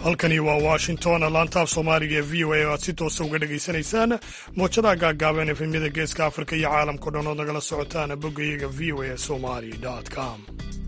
halkani waa washington laantaaf soomaaliga ee v o a oo aad si toosa uga dhegaysanaysaan moojadaha gaagaaban efemyada geeska afrika iyo caalamkao dhan ood nagala socotaan boggayaga v o a somali com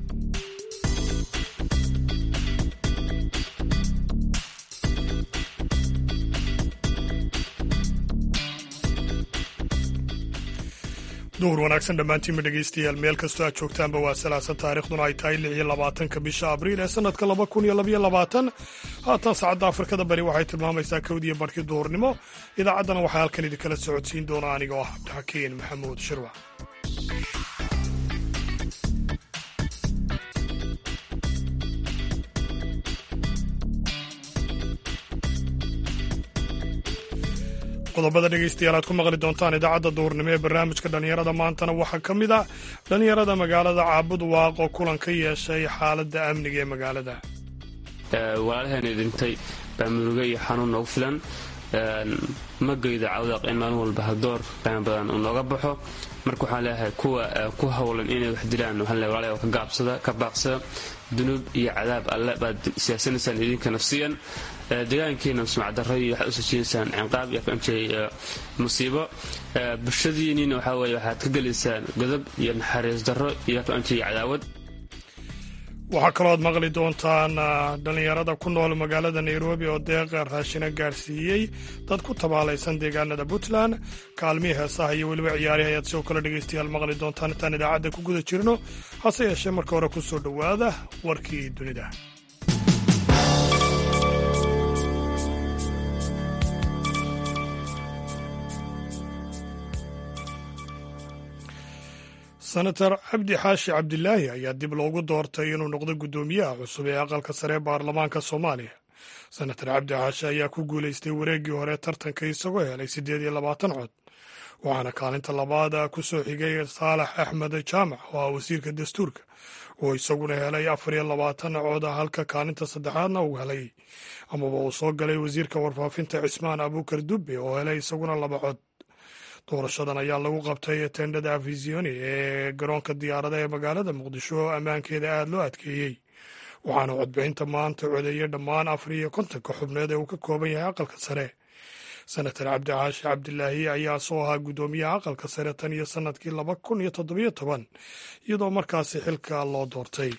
duhur wanaagsan dhammaantiinba dhegaystayaal meel kastoo aad joogtaanba waa salaasan taarikhduna ay tahay lix iyo labaatanka bisha abriil ee sanadka laba kun iyo labaiyo labaatan haatan saacadda afrikada bari waxay tilmaamaysaa kowdiyo barhkii duhurnimo idaacaddana waxaa halkan idinkala socodsiin doona anigoo ah cabdixakiin maxamuud shirwac qodobada dhegaystayaal aad ku maqli doontaan idaacadda duhurnimo ee barnaamijka dhallinyarada maantana waxaa ka mid ah dhallinyarada magaalada caabud waaq oo kulan ka yeeshay xaaladda amniga ee magaalada walaalaheena dhintay baa muruge iyo xanuun noogu filan ma geyda cawdaaq in maalin walba hadoor qiimo badan uu nooga baxo marka waxaan leeyahay kuwa ku howlan inay wax dilaan waxaan leeyahay walaalahay ka gaabsada ka baaqsada dunuub iyo cadaab alle baad siyaasanaysaan idinka nafsiyan deegaankiina sumcaddarro iyo waxaad u sajiinaysaan cinqaab iyo afamjay musiibo bulshadiinniina waxaa weeye waxaad ka gelaysaan godob iyo naxariis darro iyo afamjay cadaawad waxaa kaloo aad maqli doontaan dhallinyarada ku nool magaalada nairobi oo deeqa raashina gaarsiiyey dad ku tabaalaysan deegaanada puntland kaalmihii heesaha iyo weliba ciyaarihi ayaad sidoo kale dhegaystayaal maqli doontaan intaan idaacadda ku guda jirno hase yeeshee marka hore ku soo dhowaada warkii dunida senator cabdi xaashi cabdilaahi ayaa dib loogu doortay inuu noqdo guddoomiyaha cusub ee aqalka sare ee baarlamaanka soomaaliya senator cabdi xaashi ayaa ku guulaystay wareeggii hore tartanka isagoo helay siddeed iyo labaatan cod waxaana kaalinta labaad ku soo xigay saalax axmed jaamac oo ah wasiirka dastuurka oo isaguna helay afar iyo labaatan cod halka kaalinta saddexaadna uu helay amaba uu soo galay wasiirka warfaafinta cismaan abuukar dubbe oo helay isaguna laba cod doorashadan ayaa lagu qabtay tendhada afisioni ee garoonka diyaarada ee magaalada muqdisho oo ammaankeeda aada loo adkeeyey waxaana codbixinta maanta codeeyay dhammaan afar iyo kontonka xubneed ee uu ka kooban yahay aqalka sare senator cabdixaashi cabdilaahi ayaa soo ahaa guddoomiyaha aqalka sare tan iyo sanadkii laba kun iyo toddobiyo toban iyadoo markaasi xilka loo doortay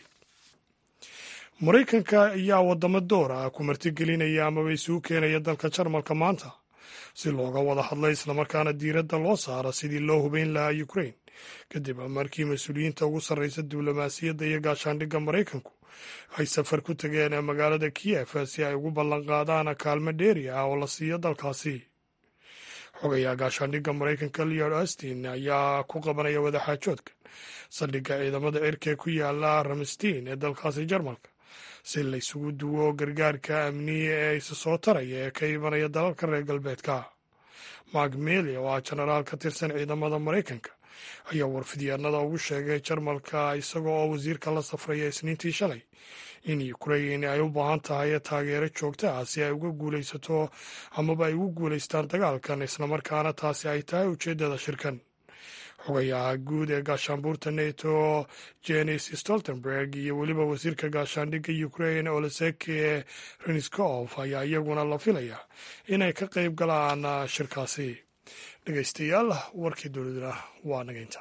maraykanka ayaa wadamo door ah ku martigelinaya amaba isugu keenaya dalka jarmalka maanta si looga wada hadlay islamarkaana diiradda loo saaro sidii loo hubeyn lahaa ukrain kadib markii mas-uuliyiinta ugu sarreysa diblomaasiyadda iyo gaashaandhigga maraykanku ay safar ku tageen magaalada kiyef si ay ugu ballanqaadaan kaalmo dheeri ah oo la siiyo dalkaasi xogayaa gaashaandhigga maraykanka leod austin ayaa ku qabanaya wadaxaajoodka saldhigga ciidamada cirka ku yaala ramstein ee dalkaasi jarmalka si laysugu duwo gargaarka amniye ee isa soo taraya ee ka imanaya dalalka reer galbeedka mark meli oo ah jenaraal ka tirsan ciidamada maraykanka ayaa warfidyaanada ugu sheegay jarmalka isaga oo wasiirka la safraya isniintii shalay in ukrain ay u baahan tahay taageero joogta ah si ay uga guulaysato amaba ay ugu guulaystaan dagaalkan islamarkaana taasi ay tahay ujeeddada shirkan xogayaha guud ee gaashaanbuurta neto jenis stoltenberg iyo weliba wasiirka gaashaandhigga ukrain oleseke reniskof ayaa iyaguna la filaya inay ka qayb galaan shirkaasi dhegaystayaal warkii dowladuna waa nagaynta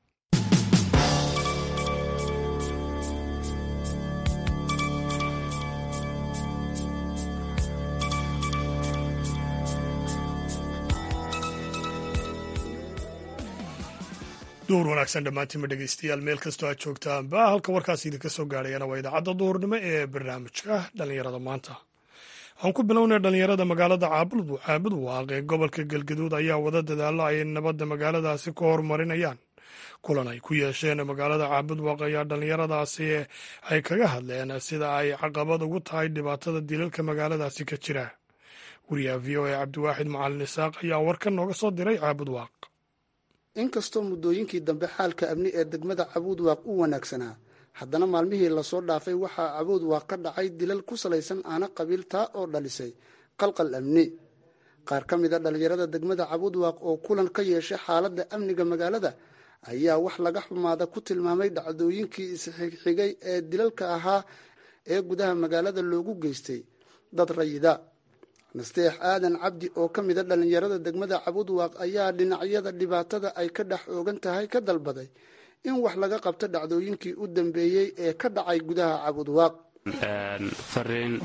duhur wanaagsan dhammaantiinba dhegaystayaal meel kastoo aad joogtaanba halka warkaas idinka soo gaadhayana waa idaacadda duhurnimo ee barnaamijka dhallinyarada maanta aan ku bilownay dhallinyarada magaalada caabud waaq ee gobolka galgaduud ayaa wada dadaalo ay nabadda magaaladaasi ku horumarinayaan kulan ay ku yeesheen magaalada caabud waaq ayaa dhallinyaradaasi ay kaga hadleen sida ay caqabad ugu tahay dhibaatada dilalka magaaladaasi ka jira wariyaha v o a cabdiwaaxid macalin isaaq ayaa warkan nooga soo diray caabud waaq inkastoo muddooyinkii dambe xaalka amni ee degmada cabuud waaq u wanaagsanaa haddana maalmihii lasoo dhaafay waxaa cabuud waaq ka dhacay dilal ku salaysan aana qabiil taa oo dhalisay qalqal amni qaar ka mid a dhallinyarada degmada cabuud waaq oo kulan ka yeeshay xaaladda amniga magaalada ayaa wax laga xumaada ku tilmaamay dhacdooyinkii isxigxigay ee dilalka ahaa ee gudaha magaalada loogu geystay dad rayida nasteex aadan cabdi oo ka mida dhallinyarada degmada cabudwaaq ayaa dhinacyada dhibaatada ay ka dhex oogan tahay ka dalbaday in wax laga qabto dhacdooyinkii u dambeeyey ee ka dhacay gudaha cabudwaaq fariin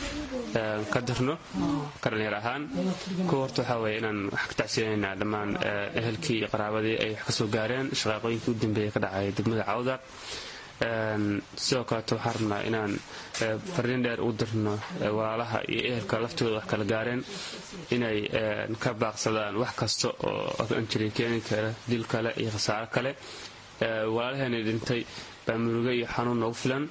ka dirno ka dhalinyar ahaan kuwa horta waxaa weye inaan wax ka tacsiinaynaa dhammaan ehelkii iyo qaraabadii ay wax ka soo gaareen shaqaaqooyinkii u dambeeyey ka dhacay degmada cawdaq sidoo kaleeto waxaan rabnaa inaan fariin dheer u dirno walaalaha iyo ehelka laftooda wax kala gaareen inay ka baaqsadaan wax kasta oo anjiri keeni kara dil kale iyo khasaaro kale walaalaheena dhintay baa muruge iyo xanuun noogu filan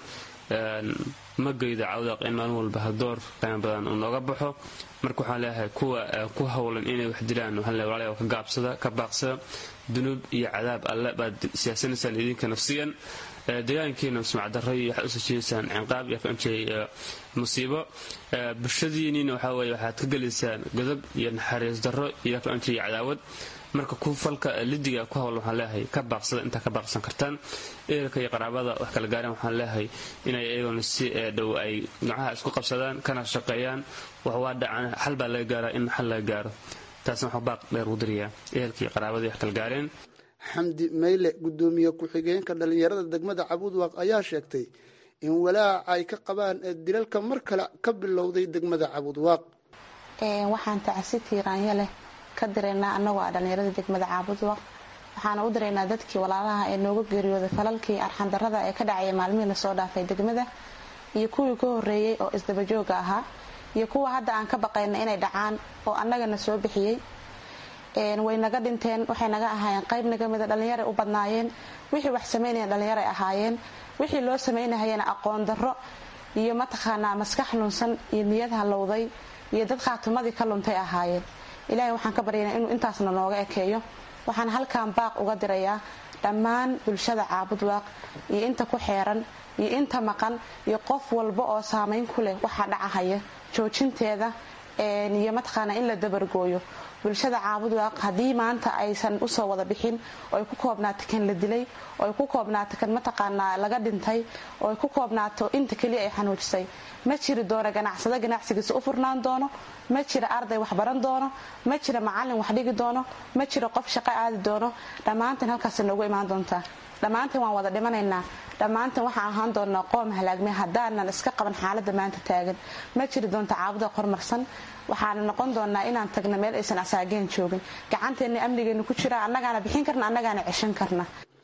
ma geyda cawdaq in maalin walba hadoor qiimo badan uu nooga baxo marka waxaan leeyahay kuwa ku howlan inay wax dilaan waxaan leeyahay walaalayaal ka gaabsada ka baaqsada dunuub iyo cadaab alle baad siyaasanaysaan idinka nafsiyan deegaankiina sumacdarro iyo waxaad usoo jeedaysaan cinqaab iyo kanjay musiibo bulshadiiniina waxaa weye waxaad ka gelaysaan godob iyo naxariis darro iyo kanjay cadaawad marka ku falka lidiga ku howlan waxaan leeyahay ka baaqsada intaa ka baaqsan kartaan ehelka iyo qaraabada wax kala gaareen waxaan leeyahay inay iyagona si dhow ay gacaha isku qabsadaan kana shaqeeyaan wax waa dhacan xal baa laga gaaraa in xal laga gaaro taasna waxaa baaq dheer ugu dirayaa ehelka iyo qaraabadii wax kala gaareen xamdi mayle gudoomiye ku-xigeenka dhallinyarada degmada cabudwaaq ayaa sheegtay in walaaca ay ka qabaan dilalka mar kale ka bilowday degmada cabudwaaq waxaan tacsi tiiraanya leh ka diraynaa annagoo ah dhallinyarada degmada caabudwaq waxaana u diraynaa dadkii walaalaha ee nooga geeriyooday falalkii arxandarrada ee ka dhacaya maalmihii lasoo dhaafay degmada iyo kuwii ka horreeyey oo isdabajooga ahaa iyo kuwa hadda aan ka baqayna inay dhacaan oo annagana soo bixiyey way naga dhinteen waxay naga ahaayeen qayb naga mida dhallinyaray u badnaayeen wixii wax samaynayan dhallinyaray ahaayeen wixii loo samaynahayana aqoon darro iyo mataqaanaa maskax lunsan iyo niyad halowday iyo dad khaatumadii ka luntay ahaayeen ilaahay waxaan ka baryaynaa inuu intaasna nooga ekeeyo waxaan halkan baaq uga dirayaa dhammaan bulshada caabudwaaq iyo inta ku xeeran iyo inta maqan iyo qof walba oo saamayn ku leh waxaa dhacahaya joojinteeda iyo mataqaanaa in la dabargooyo bulshada caabudwaaq haddii maanta aysan usoo wada bixin oo ay ku koobnaato kan la dilay oo ay ku koobnaato kan mataqaanaa laga dhintay oo ay ku koobnaato inta keliya ay xanuujisay ma jiri doono ganacsado ganacsigiisa u furnaan doono ma jira arday wax baran doono ma jira macallin wax dhigi doono ma jiro qof shaqo aadi doono dhammaanteen halkaasa noogu imaan doontaa dhammaanteen waan wada dhimanaynaa dhammaanteen waxaan ahaan doonaa qoom halaagmay haddaanan iska qaban xaaladda maanta taagan ma jiri doonta caabuda hormarsan waxaana noqon doonaa inaan tagna meel aysan asaageen joogin gacanteenna amnigeenu ku jira annagaana bixin karna annagaana ceshan karna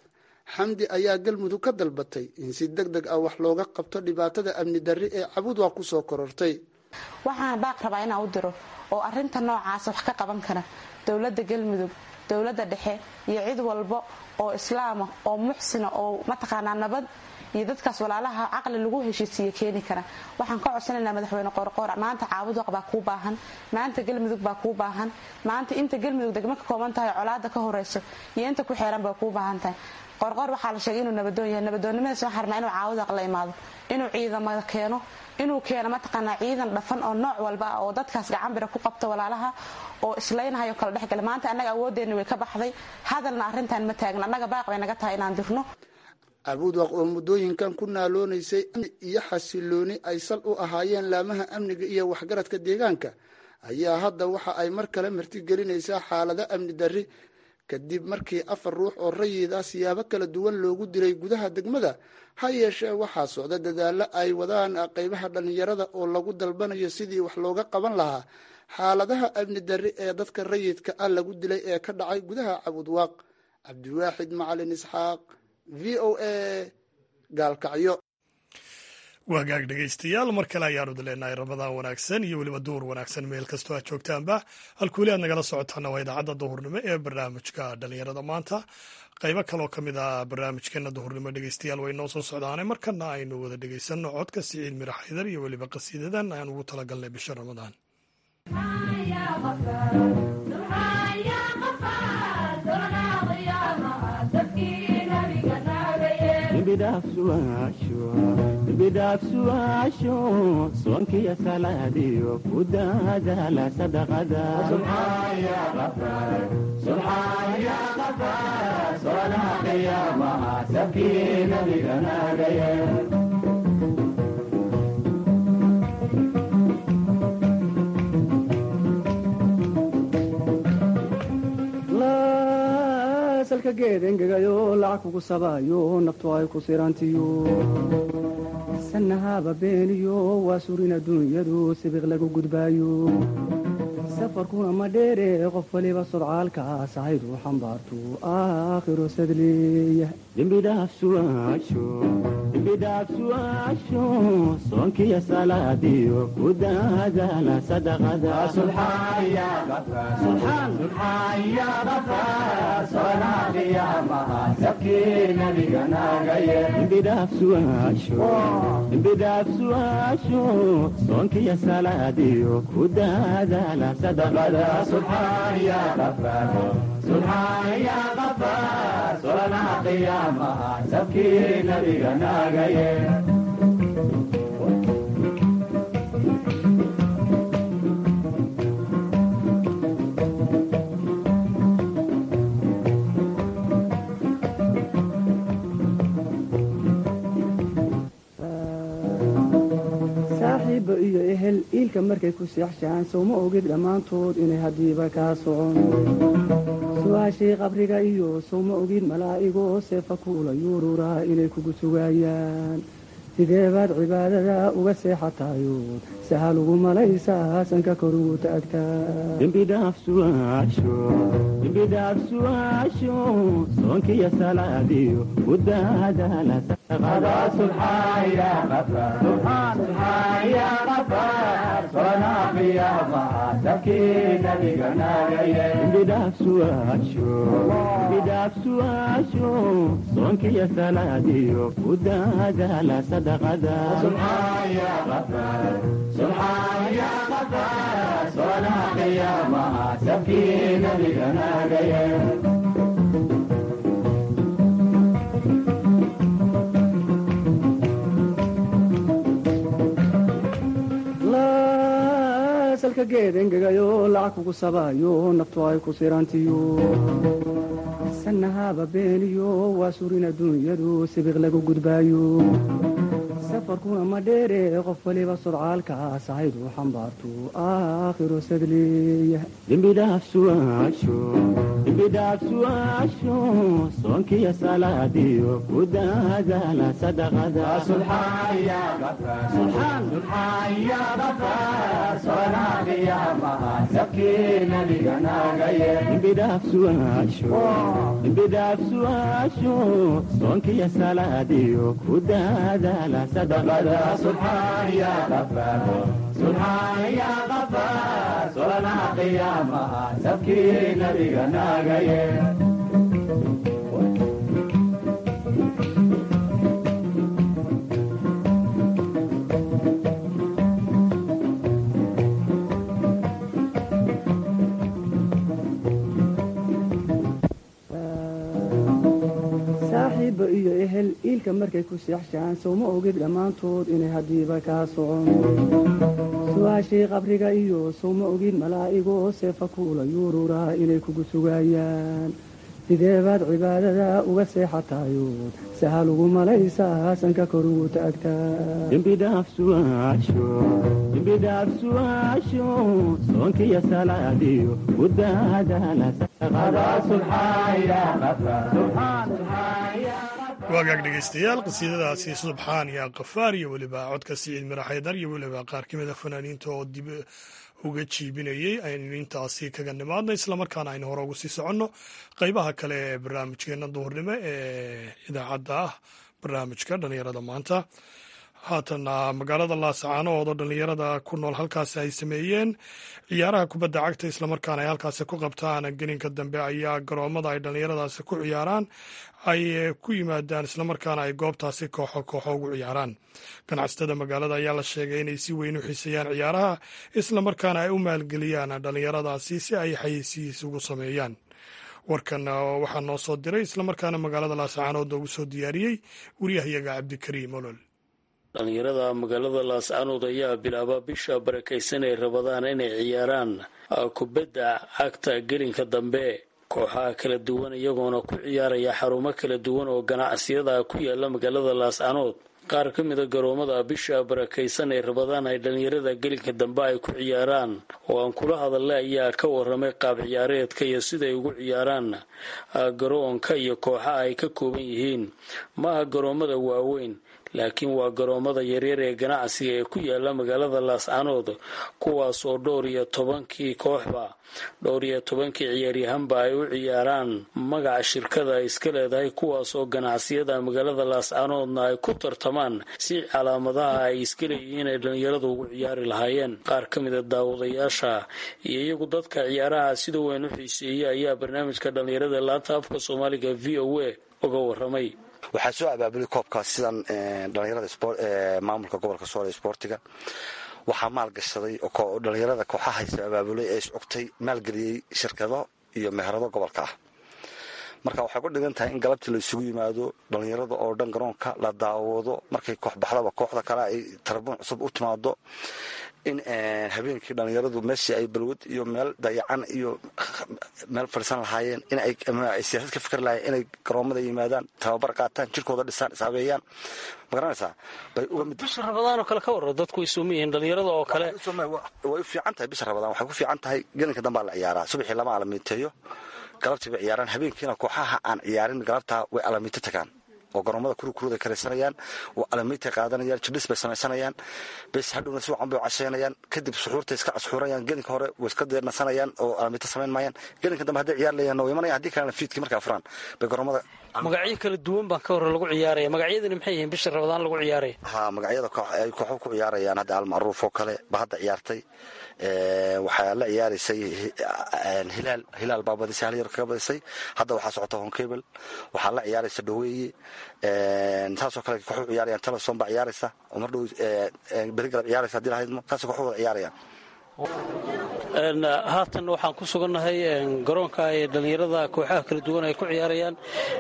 xamdi ayaa galmudug ka dalbatay in si deg deg ah wax looga qabto dhibaatada amni darri ee cabudwaaq ku soo korortay waxaan baaq rabaa inaan u diro oo arinta noocaasa wax ka qaban kara dowladda galmudug dowladda dhexe iyo cid walba oo islaama oo muxsina oo mataqaanaa nabad iyo dadkaas walaalaha caqli lagu heshiisiiye keeni kara waxaan ka codsanaynaa madaxweyne qoorqoor maanta caabudwaq baa kuu baahan maanta galmudug baa kuu baahan maanta inta galmudug degmo ka kooban tahay colaada ka horeyso iyo inta ku xeeran baa kuu baahan tahay qoorqoor waxaa la sheegay inuu nabadoon yahay nabadoonnimadaas waxaan rabnaa inuu caawudaq la imaado inuu ciidamada keeno inuu keeno mataqaanaa ciidan dhafan oo nooc walba ah oo dadkaas gacanbira ku qabta walaalaha oo islaynhayo kala dhexgala maanta annaga awoodeenni way ka baxday hadalna arrintan ma taagna annaga baaq bay naga tahay inaan dirno cabudwaq oo muddooyinkan ku naaloonaysay iyo xasilooni ay sal u ahaayeen laamaha amniga iyo waxgaradka deegaanka ayaa hadda waxa ay mar kale martigelinaysaa xaalado amni darri kadib markii afar ruux oo rayida siyaabo kala duwan loogu dilay gudaha degmada ha yeeshee waxaa socda dadaalo ay wadaan qaybaha dhallinyarada oo lagu dalbanayo sidii wax looga qaban lahaa xaaladaha amni darri ee dadka rayidka ah lagu dilay ee ka dhacay gudaha cabudwaaq cabdiwaaxid macalin isxaaq v o a gaalkacyo waagaag dhegaystayaal mar kale ayaanu dileenahay ramadaan wanaagsan iyo weliba duur wanaagsan meel kastoo aad joogtaanba halkuuli aad nagala socotaana waa idaacadda duhurnimo ee barnaamijka dhallinyarada maanta qaybo kaloo ka mid ah barnaamijkeena duhurnimo dhegaystayaal way noo soo socdaane markana aynu wada dhegaysanno codka siciid mira xaydar iyo weliba qasiidadan aan ugu talagalnay bisha ramadaan bidhaafsuwaasho soonkiyo salaadiyo ku daadaala sadaqada salka geed engegayo lacag kugu sabaayo naftu ay ku sirantiyo sanahaba beeniyo waa surin adduunyadu sibiq lagu gudbaayo safarkuna ma dheere qof waliba sodcaalkaas ahaydu xambaartu aakhiro sadleeya dembidhaafsuaasho soonkiyo salaadiyo ku daadaala dembidhaafsuaasho soonkiyo salaadiyo ku daadaala saaxiibba iyo ehel iilka markay ku seexshaan sowma ogid dhammaantood inay haddiiba kaa socon su-aashii qabriga iyo sowma ogid malaa'igoo seefa kuula yuururaa inay kugu sugaayaan sidee baad cibaadada uga seexatayood sahal ugu malaysaa sanka kor ugu taagtaa dembidhaafsuaasho soonkiyo salaadiyo ku daadaala dembidhaafsuaasho soonkiyo salaadiyo ku daadaala sadaqada salka geed engegayo lacag kugu sabaayo naftu ay ku sirantiyo sanahaba beeniyo waa surin adduunyadu sibiq lagu gudbaayo safarkuna ma dheere qof waliba sodcaalkaas ahaydu xambaartu aakhiro sadleeya dembidhaafsuaasho soonkiyo salaadiyo ku daadaala dembidhaafsuaasho soonkiyo salaadiyo ku daadaala saaxiibba iyo ehel iilka markay ku seexshaan sowma ogid dhammaantood inay haddiiba kaa socon su-aashii qabriga iyo sowma ogid malaa'igoo seefa kuula yuururaa inay kugu sugaayaan sidee baad cibaadada uga seexatayood sahal ugu malaysaa sanka kor ugu taagtaa dembidhaafsuaasho soonkiyo salaadiyo ku daadaala waagaag dhegaystayaal qasiidadaasi subxaan iyo kafaar iyo weliba codka siciid mira xaydar iyo weliba qaar ka mida fanaaniinta oo dib uga jiibinayey aynu intaasi kaga nimaadna islamarkaana aynu hore ugu sii soconno qeybaha kale ee barnaamijkeena duhurnimo ee idaacadda ah barnaamijka dhallinyarada maanta haatana magaalada laasacaanood oo dhallinyarada ku nool halkaasi ay sameeyeen ciyaaraha kubadda cagta islamarkaana ay halkaasi ku qabtaan gelinka dambe ayaa garoomada ay dhallinyaradaasi ku ciyaaraan ay ku yimaadaan islamarkaana ay goobtaasi kooxo kooxo ugu ciyaaraan ganacsatada magaalada ayaa la sheegay inay si weyn u xiiseeyaan ciyaaraha islamarkaana ay u maalgeliyaan dhallinyaradaasi si ay xayeysiis ugu sameeyaan warkan waxaa noo soo diray islamarkaana magaalada laasacaanood ugu soo diyaariyey wariyahayaga cabdikariim olol dhallinyarada magaalada laascaanood ayaa bilaaba bisha barakaysan ay rabadaan inay ciyaaraan kubadda cagta gelinka dambe kooxaha kala duwan iyagoona ku ciyaaraya xarumo kala duwan oo ganacsiyada ku yaala magaalada laascaanood qaar ka mida garoomada bisha barakaysan ee rabadaan ay dhallinyarada gelinka dambe ay ku ciyaaraan oo aan kula hadalnay ayaa ka waramay qaab ciyaareedka iyo siday ugu ciyaaraan garoonka iyo kooxa ay ka kooban yihiin maaha garoomada waaweyn laakiin waa garoomada yaryar ee ganacsiga ee ku yaala magaalada laascanood kuwaas oo dhowr iyo tobankii kooxba dhowr iyo tobankii ciyaaryahanba ay u ciyaaraan magaca shirkada ay iska leedahay kuwaas oo ganacsiyada magaalada laascanoodna ay ku tartamaan si calaamadaha ay iska leeyihiin ay dhallinyaradu ugu ciyaari lahaayeen qaar ka mida daawadayaasha iyo iyagu dadka ciyaaraha sida weyn u xiiseeyey ayaa barnaamijka dhallinyarada laanta afka soomaaliga v o a uga waramay waxaa soo abaabulay koobkaas sidan dhallinyarada maamulka gobolka sool ee sboortiga waxaa maalgashaday oo dhallinyarada kooxahaysa abaabulay ee iscogtay maalgeliyey shirkado iyo meherado gobolka ah marka waxay ku dhigan tahay in galabtii la isugu yimaado dhallinyarada oo dhan garoonka la daawado markay koox baxdaba kooxda kale ay tarabuun cusub u timaado in habeenkii dhallinyaradu meeshii ay balwad iyo meel dayacan iyo meel fadhiisan lahaayeen inay siyaasad ka fikr lahayen inay garoomada yimaadaan tababar qaataan jirkooda dhisaan ishabeeyaan magaranaysaa bay uga mid bisha rabadaanoo kale ka warro dadku way suuman yihiin dhallinyarada oo kale way u fiican tahay bisha rabadaan waxay ku fiican tahay gelinka dambaa la ciyaaraa subaxii lama alamiiteeyo galabtii bay ciyaaraan habeenkiina kooxaha aan ciyaarin galabtaa way alamiito tagaan oo garoomada kurukuruda karaysanayaan oo alamiitay qaadanayaan jidhis bay samaysanayaan bes hadhowna si wacan bay casheynayaan kadib suxuurtay iska casxuurayaan gelinka hore way iska deernasanayaan oo alamiito samayn maayaan gelinka dambe hadday ciyaar leeyahan way imanayaan haddii kalena fiidkii markay furaan bay garoomada magacyo kala duwan baan ka hore lagu ciyaaraya magacyadani maxay yihiin bisha rabadaan lagu ciyaaraya ha magacyada ay kooxo ku ciyaarayaan hadda almacruuf oo kale ba hadda ciyaartay waxaa la ciyaaraysay hilaal hilaal baa badisay hal yar kaga badisay hadda waxaa socota honkebel waxaa la ciyaaraysa dhaweeye saasoo kale kooxu ciyaarayaan teleson baa ciyaaraysa oo mar dhow beri galab ciyaaraysa hadii lahaydmo saasoo kooxu wada ciyaarayaan haatan waxaan ku sugannahay garoonka ay dhallinyarada kooxaha kala duwan ay ku ciyaarayaan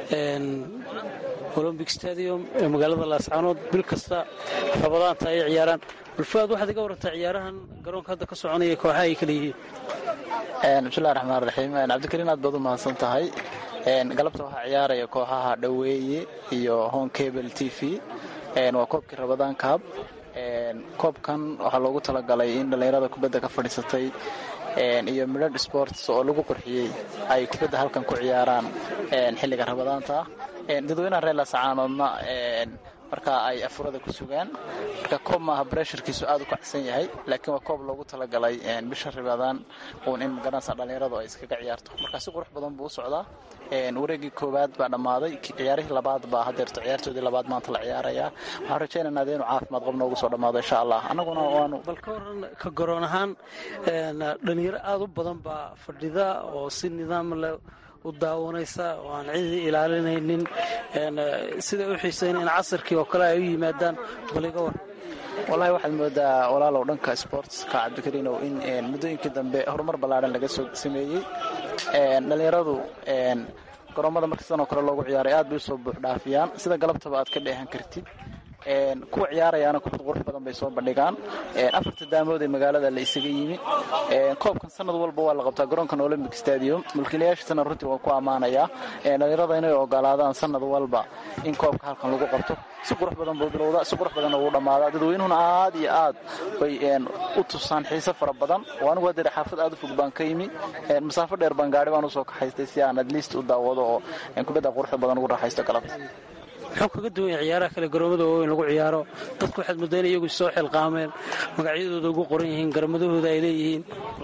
olombic stadium ee magaalada laascaanood bil kasta rabadaanta ay ciyaaraan bulfaad waxaad iga warantaa ciyaarahan garoonka hadda ka soconaya kooxaha ay kala yihiin bismillahi raxmaan raxiim cabdikariin aad baad u mahadsan tahay galabta waxaa ciyaaraya kooxaha dhaweeye iyo home cable t v waa koobkii rabadaan kaab koobkan waxaa loogu talagalay in dhallinyarada kubadda ka fadhiisatay iyo midhadh sports oo lagu qurxiyey ay kubadda halkan ku ciyaaraan xilliga rabadaanta dadweynaha reer laascaanoodna marka ay afurada ku sugaan marka koob maaha bresharkiisu aad u kacsan yahay laakiin waa koob loogu talagalay bisha rabadaan uun in magaranaysa dhallinyaradu ay iskaga ciyaarto marka si qurux badan buu u socdaa wareegii koowaad baa dhammaaday ciyaarihii labaad baa hadeerto ciyaartoodii labaad maanta la ciyaarayaa waxaan rajaynaynaa inuu caafimaad qab noogu soo dhammaado insha allah annaguna waanu bal ka waran ka garoon ahaan dhalinyaro aad u badan baa fadhida oo si nidaam leh u daawanaysa oo aan cidii ilaalinaynin siday u xiisayn in casarkii oo kale ay u yimaadaan bal iga war walahi waxaad moodaa walaalow dhanka sportska cabdikariinow in muddooyinkii dambe horumar ballaadhan laga soo sameeyey dhallinyaradu garoomada marka sidan oo kale loogu ciyaaray aad bay usoo buux dhaafiyaan sida galabtaba aad ka dheehan kartid kuwa ciyaarayaana kubad qurux badan bay soo bandhigaan afarta daamood ee magaalada la isaga yimi koobkan sanad walba waa la qabtaa garoonkan olympic stadium mulkiilayaashiisana runtii waan ku ammaanayaa dhallinyarada inay ogolaadaan sanad walba in koobka halkan lagu qabto si qurux badan buu bilowdaa si qurux badanna wuu dhammaadaa dadweynuhuna aad iyo aad bay u tusaan xiise fara badan oo anigu hadeer xaafad aad u fog baan ka yimi masaafo dheer baan gaari baan usoo kaxaystay si aan adliist u daawado oo kubadda quruxda badan ugu raaxaysto galabta muxuu kaga duwan yahay ciyaaraha kale garoomada waaweyn lagu ciyaaro dadku waxaad mooddaa in iyagu soo xilqaameen magacyadooda ugu qoran yihiin garamadahooda ay leeyihiin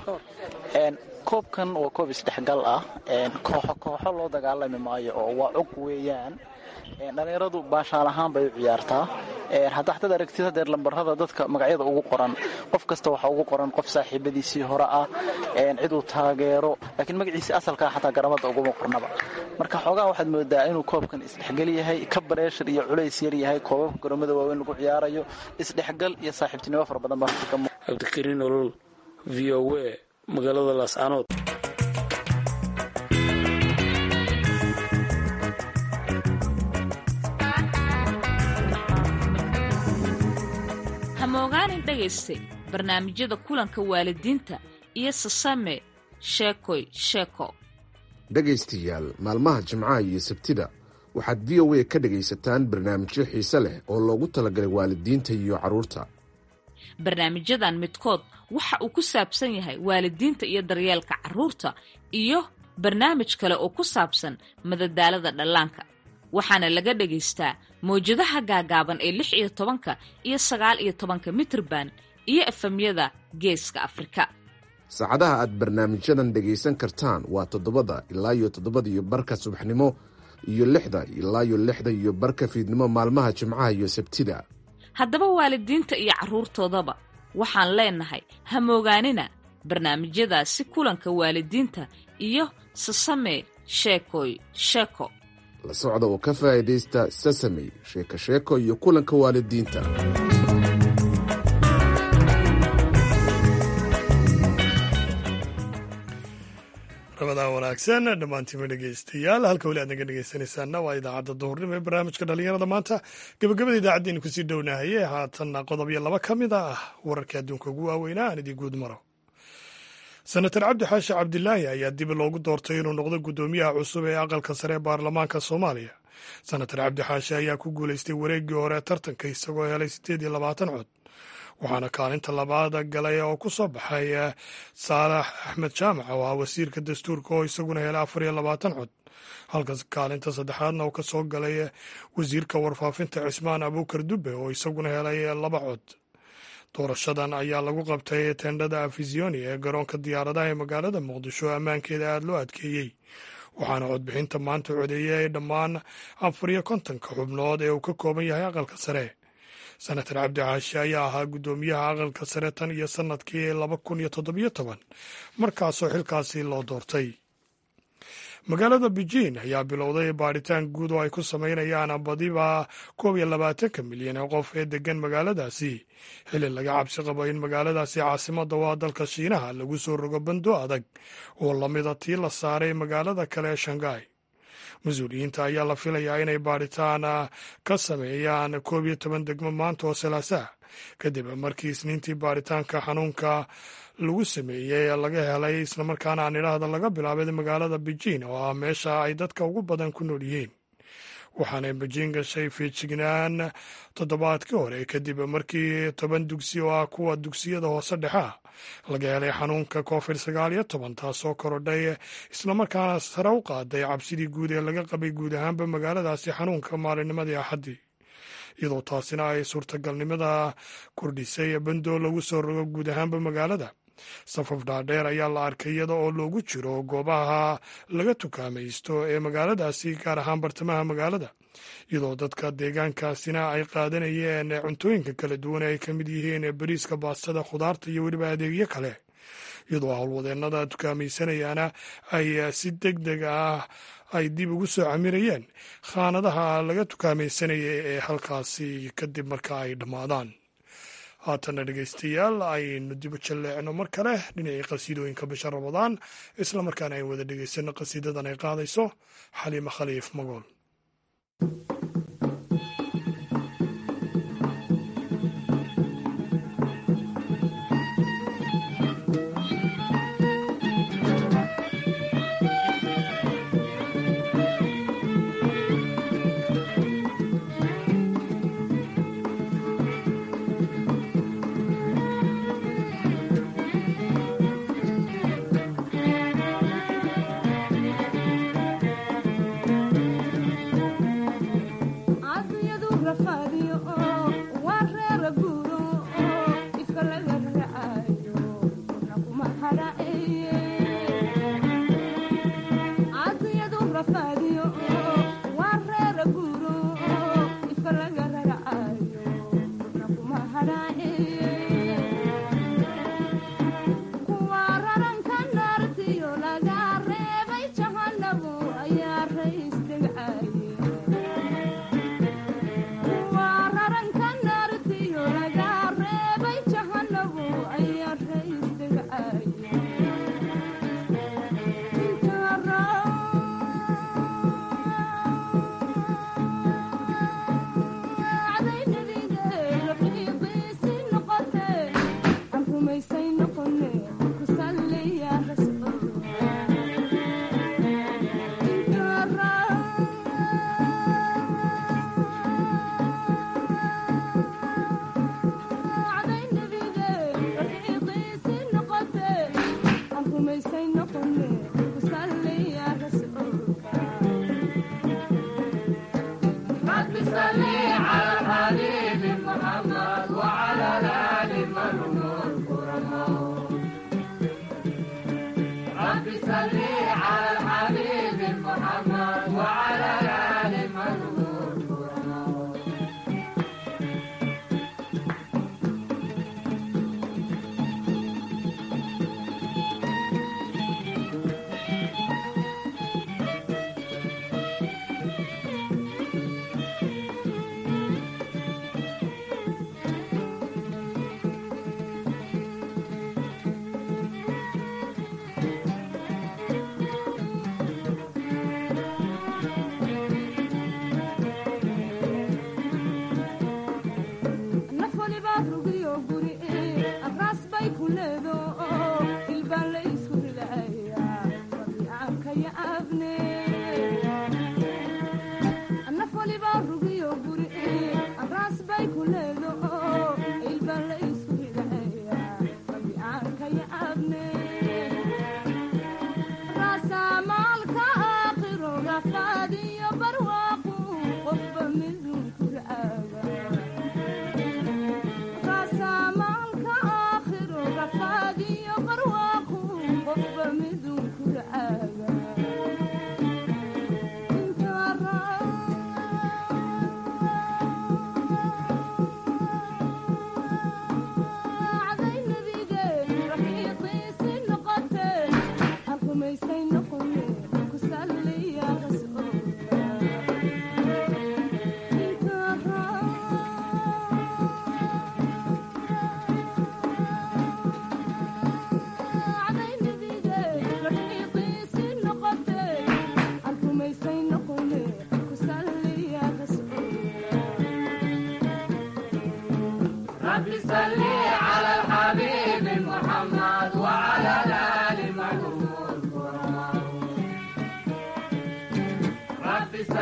koobkan waa koob isdhexgal ah kooxo kooxo loo dagaalami maayo oo waa cog weeyaan dhallinyaradu baashaal ahaan bay u ciyaartaa hadda xataad aragtid hadeer lambarada dadka magacyada ugu qoran qof kasta waxaa ugu qoran qof saaxiibadiisii hore ah ciduu taageero laakiin magaciisii asalkaa xataa garamada uguma qornaba marka xoogaa waxaad moodaa inuu koobkan isdhexgal yahay ka bareeshar iyo culays yar yahay koobabka garoomada waaweyn lagu ciyaarayo isdhexgal iyo saaxiibtinimo fara badan baa cabdikariin olol v o a magaalada laascaanood hamogaanin dhegayste barnaamijyada kulanka waalidiinta iyo sasame sheekoy sheeko dhegaystayaal maalmaha jimcaha iyo sabtida waxaad v o a ka dhegaysataan barnaamijyo xiise leh oo loogu talagalay waalidiinta iyo carruurta barnaamijyadan midkood waxa uu ku saabsan yahay waalidiinta iyo daryeelka carruurta iyo barnaamij kale oo ku saabsan madadaalada dhallaanka waxaana laga dhagaystaa mawjadaha gaagaaban ee lix iyo tobanka iyo sagaal iyo tobanka mitrban iyo efemyada geeska afrika saacadaha aad barnaamijyadan dhegaysan kartaan waa toddobada ilaa iyo toddobada iyo barka subaxnimo iyo lixda ilaa iyo lixda iyo barka fiidnimo maalmaha jimcaha iyo sabtida haddaba waalidiinta iyo carruurtoodaba waxaan leenahay ha moogaanina barnaamijyadaasi kulanka waalidiinta iyo sasamee sheekoy sheeko la socda oo ka faa'iidaysta sasamey sheeko sheeko iyo kulanka waalidiinta rabadaa wanaagsan dhammaantiima dhegaystayaal halka weli aad naga dhegaysanaysaana waa idaacadda duhurnimo ee barnaamijka dhallinyarada maanta gabagabada idaacaddeenu kusii dhownahaye haatanna qodob iyo laba ka mid ah wararkii adduunka ugu waaweynaa aan idii guud maro senatar cabdi xaashi cabdilaahi ayaa dib loogu doortay inuu noqdo guddoomiyaha cusub ee aqalka sare ee baarlamaanka soomaaliya senatar cabdi xaashi ayaa ku guulaystay wareeggii hore ee tartanka isagoo helay siddeed iyo labaatan cod waxaana kaalinta labaad galay oo ku soo baxay saalax axmed jaamac oo ah wasiirka dastuurka oo isaguna helay afar iyo labaatan cod halka kaalinta saddexaadna uu ka soo galay wasiirka warfaafinta cismaan abuukar dube oo isaguna helay laba cod doorashadan ayaa lagu qabtay tendhada afisioni ee garoonka diyaaradaha ee magaalada muqdisho ammaankeeda aada loo adkeeyey waxaana codbixinta maanta codeeyay dhammaan afar iyo kontonka xubnood ee uu ka kooban yahay aqalka sare senatar cabdi caashi ayaa ahaa guddoomiyaha aqalka sare tan iyo sannadkii laba kun iyo toddobiyo toban markaasoo xilkaasi loo doortay magaalada beijing ayaa bilowday baadhitaan guud oo ay ku samaynayaan badiba koob iyo labaatanka milyan ee qof ee degan magaaladaasi xili laga cabsi qabo in magaaladaasi caasimadda waa dalka shiinaha lagu soo rogo bando adag oo lamida tii la saaray magaalada kale ee shanghai mas-uuliyiinta ayaa la filayaa inay baadhitaan ka sameeyaan koob iyo toban degmo maanta oo salaasaa kadib markii isniintii baadhitaanka xanuunka lagu sameeyey laga helay islamarkaana aan idhaahda laga bilaabay magaalada beijing oo ah meesha ay dadka ugu badan ku nool yihiin waxaana beijing gashay feejignaan toddobaadkii hore kadib markii toban dugsi oo ah kuwa dugsiyada hoose dhexea laga helay xanuunka covid sagaal iyo toban taasoo korodhay islamarkaana sare u qaaday cabsidii guud ee laga qabay guud ahaanba magaaladaasi xanuunka maalinnimadii axaddii iyadoo taasina ay suurtagalnimada kordhisay bando lagu soo rogo guud ahaanba magaalada safaf dhaadheer ayaa la arkay iyada oo loogu jiro goobaha laga tukaamaysto ee magaaladaasi gaar ahaan bartamaha magaalada iyadoo dadka deegaankaasina ay qaadanayeen cuntooyinka kala duwan ay ka mid yihiin bariiska baastada khudaarta iyo weliba adeegyo kale iyadoo howlwadeennada tukaamaysanayana ay si deg deg ah ay dib ugu soo camirayeen khaanadaha laga tukaamaysanaya ee halkaasi kadib marka ay dhammaadaan haatana dhegaystayaal aynu dib u jalleecno mar kale dhinacii qasiidooyinka bisha ramadaan isla markaana aynu wada dhegaysano qasiidadan ay qaadayso xaliimo khaliif magool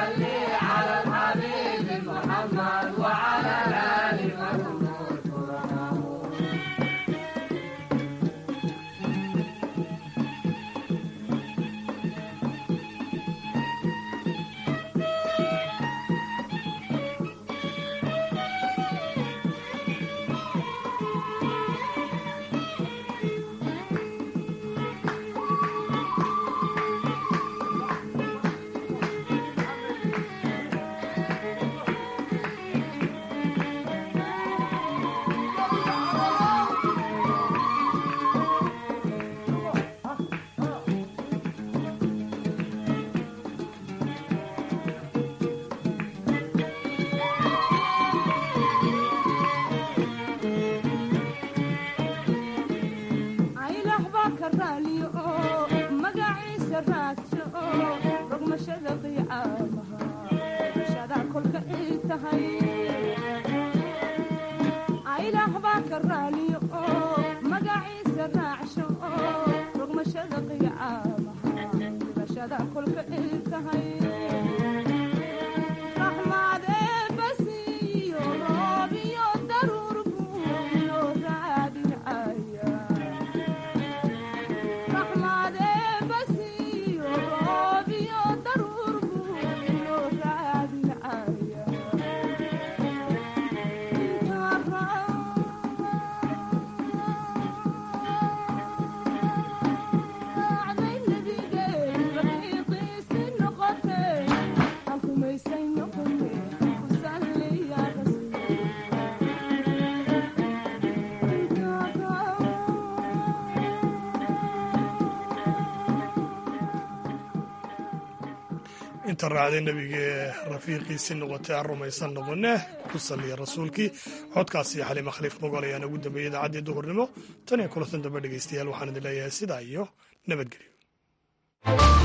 inta raacday nebigee rafiiqiisii noqotay aan rumaysan noqone ku saliya rasuulkii codkaasi xaliima khaliif mogol ayaana ugu dambeeyey idaacaddii duhurnimo tan iyo kulatan dambe dhegeystayaal waxaan idin leeyahay sidaa iyo nabadgelyo